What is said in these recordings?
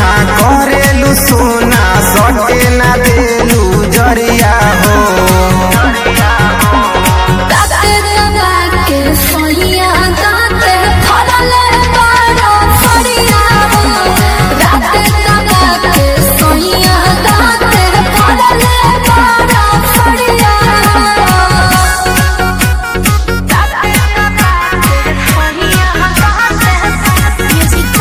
करेलू सोना सटे ना देलू जरिया हो ताते दबा के सोनिया दाते फरले बारो फरिया राते दबा के सोनिया दाते फरले बारो फरिया ताते दबा के सोनिया दाते म्यूजिक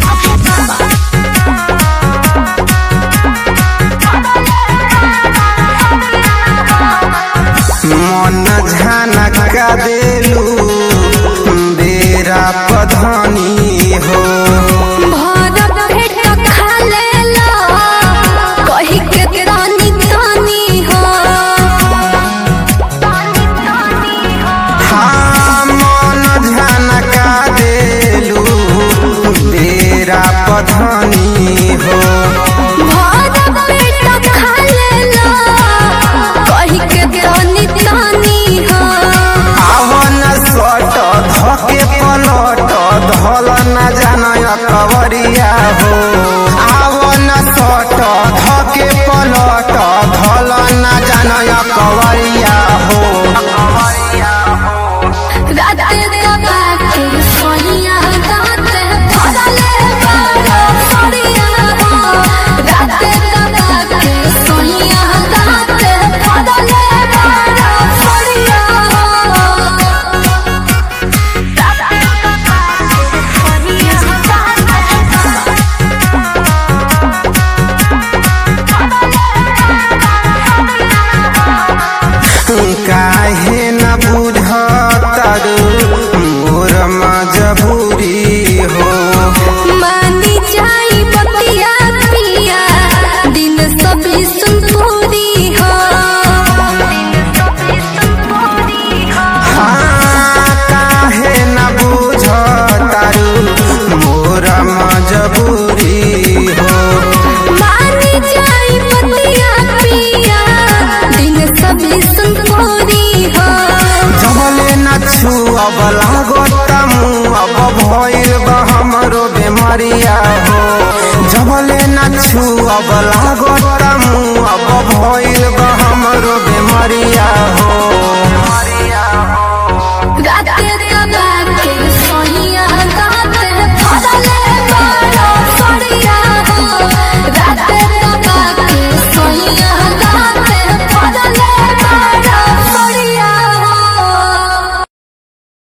मन झनका देलू बेरा पधनी हो भारत भेट खा लेला कही के रानी तानी हो हाँ मन झनका देलू बेरा पधनी हो भारत भेट खा लेला कही के रानी तानी हो आवन सट धके पलट धल न जानय कवरिया हो आवन सट धके पलट धल न जानय कवरिया हो राते दबा के सोनिया दाते फरले बारो फरिया राते दबा के सोनिया दाते फरले बारो फरिया काहे न बुझतर मोर मजबूरी हो मानी जाई बतिया पिया दिन सभी सुनपुरी हो हाँ काहे न बुझतर मोर मजबूरी हो मानी जाई बतिया पिया दिन सभी सुनपुरी हो जबले न छुअब लागत अब भइल बा हमरो बेमरिया हो जबले न छुअब लागत अब भइल बा हमरो बेमरिया हो